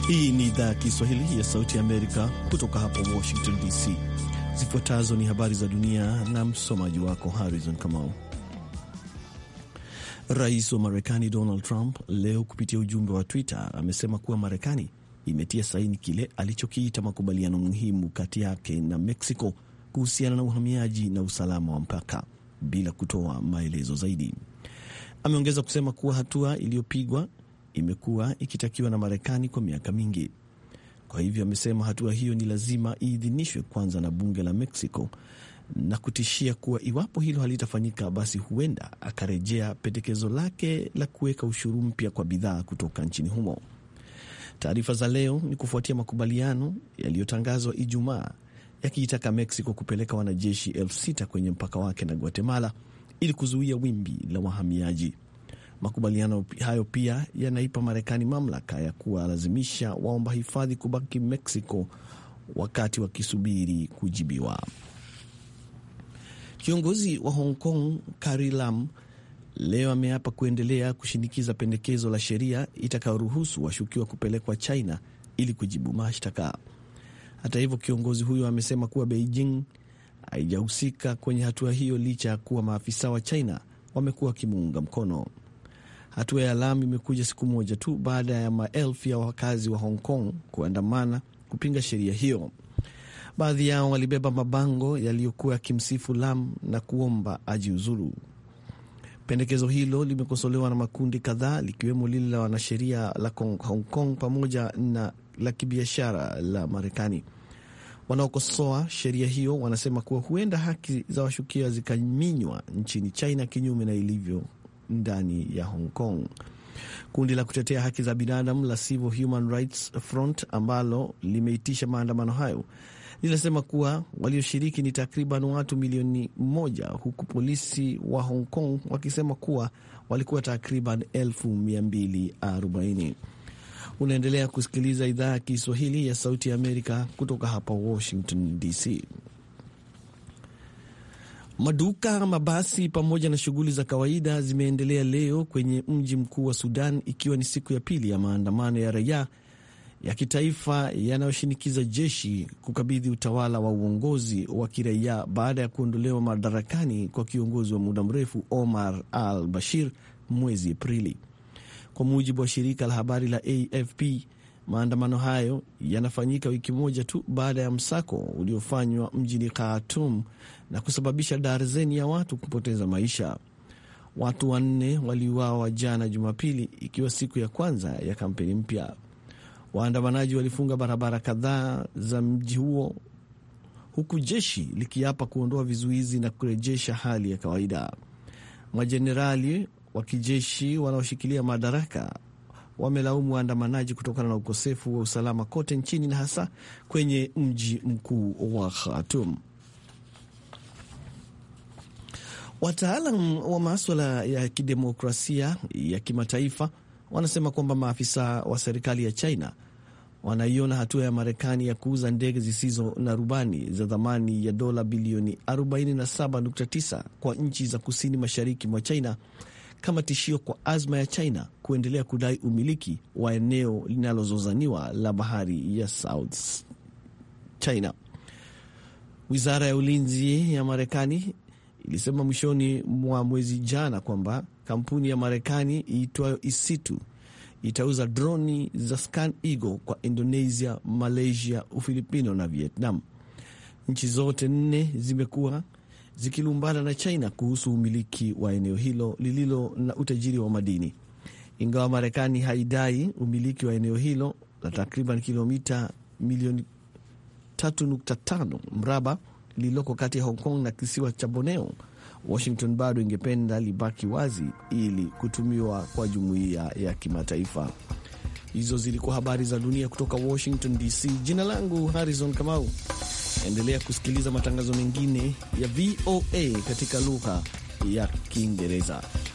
Hii ni idhaa ya Kiswahili ya Sauti ya Amerika kutoka hapa Washington DC. Zifuatazo ni habari za dunia na msomaji wako Harrison Kamau. Rais wa Marekani Donald Trump leo kupitia ujumbe wa Twitter amesema kuwa Marekani imetia saini kile alichokiita makubaliano muhimu kati yake na Mexico kuhusiana na uhamiaji na usalama wa mpaka bila kutoa maelezo zaidi. Ameongeza kusema kuwa hatua iliyopigwa imekuwa ikitakiwa na Marekani kwa miaka mingi. Kwa hivyo amesema hatua hiyo ni lazima iidhinishwe kwanza na bunge la Mexico na kutishia kuwa iwapo hilo halitafanyika, basi huenda akarejea pendekezo lake la kuweka ushuru mpya kwa bidhaa kutoka nchini humo. Taarifa za leo ni kufuatia makubaliano yaliyotangazwa Ijumaa yakiitaka Mexico kupeleka wanajeshi elfu sita kwenye mpaka wake na Guatemala ili kuzuia wimbi la wahamiaji. Makubaliano hayo pia yanaipa Marekani mamlaka ya kuwalazimisha waomba hifadhi kubaki Mexico wakati wakisubiri kujibiwa. Kiongozi wa Hong Kong Carrie Lam leo ameapa kuendelea kushinikiza pendekezo la sheria itakayoruhusu washukiwa kupelekwa China ili kujibu mashtaka. Hata hivyo, kiongozi huyo amesema kuwa Beijing haijahusika kwenye hatua hiyo licha ya kuwa maafisa wa China wamekuwa wakimuunga mkono. Hatua ya Lam imekuja siku moja tu baada ya maelfu ya wakazi wa Hong Kong kuandamana kupinga sheria hiyo. Baadhi yao walibeba mabango yaliyokuwa yakimsifu Lam na kuomba ajiuzulu. Pendekezo hilo limekosolewa na makundi kadhaa likiwemo lile la wanasheria la Hong Kong pamoja na la kibiashara la Marekani. Wanaokosoa sheria hiyo wanasema kuwa huenda haki za washukiwa zikaminywa nchini China kinyume na ilivyo ndani ya Hong Kong. Kundi la kutetea haki za binadamu la Civil Human Rights Front ambalo limeitisha maandamano hayo linasema kuwa walioshiriki ni takriban watu milioni moja huku polisi wa Hong Kong wakisema kuwa walikuwa takriban elfu mia mbili arobaini. Unaendelea kusikiliza idhaa ya Kiswahili ya Sauti ya Amerika kutoka hapa Washington DC. Maduka, mabasi pamoja na shughuli za kawaida zimeendelea leo kwenye mji mkuu wa Sudan, ikiwa ni siku ya pili ya maandamano ya raia ya kitaifa yanayoshinikiza jeshi kukabidhi utawala wa uongozi wa kiraia baada ya kuondolewa madarakani kwa kiongozi wa muda mrefu Omar al Bashir mwezi Aprili. Kwa mujibu wa shirika la habari la AFP, maandamano hayo yanafanyika wiki moja tu baada ya msako uliofanywa mjini Khartoum na kusababisha darzeni ya watu kupoteza maisha. Watu wanne waliuawa jana Jumapili, ikiwa siku ya kwanza ya kampeni mpya. Waandamanaji walifunga barabara kadhaa za mji huo huku jeshi likiapa kuondoa vizuizi na kurejesha hali ya kawaida. Majenerali wa kijeshi wanaoshikilia madaraka wamelaumu waandamanaji kutokana na ukosefu wa usalama kote nchini na hasa kwenye mji mkuu wa Khartoum. Wataalam wa maswala ya kidemokrasia ya kimataifa wanasema kwamba maafisa wa serikali ya China wanaiona hatua ya Marekani ya kuuza ndege zisizo na rubani za thamani ya dola bilioni 47.9 kwa nchi za kusini mashariki mwa China kama tishio kwa azma ya China kuendelea kudai umiliki wa eneo linalozozaniwa la bahari ya South China. Wizara ya ulinzi ya Marekani ilisema mwishoni mwa mwezi jana kwamba kampuni ya Marekani iitwayo Isitu itauza droni za Scan Eagle kwa Indonesia, Malaysia, Ufilipino na Vietnam. Nchi zote nne zimekuwa zikilumbana na China kuhusu umiliki wa eneo hilo lililo na utajiri wa madini. Ingawa Marekani haidai umiliki wa eneo hilo la takriban kilomita milioni 3.5 mraba lililoko kati ya Hong Kong na kisiwa cha Borneo, Washington bado ingependa libaki wazi ili kutumiwa kwa jumuiya ya kimataifa. Hizo zilikuwa habari za dunia kutoka Washington DC. Jina langu Harrison Kamau. Endelea kusikiliza matangazo mengine ya VOA katika lugha ya Kiingereza.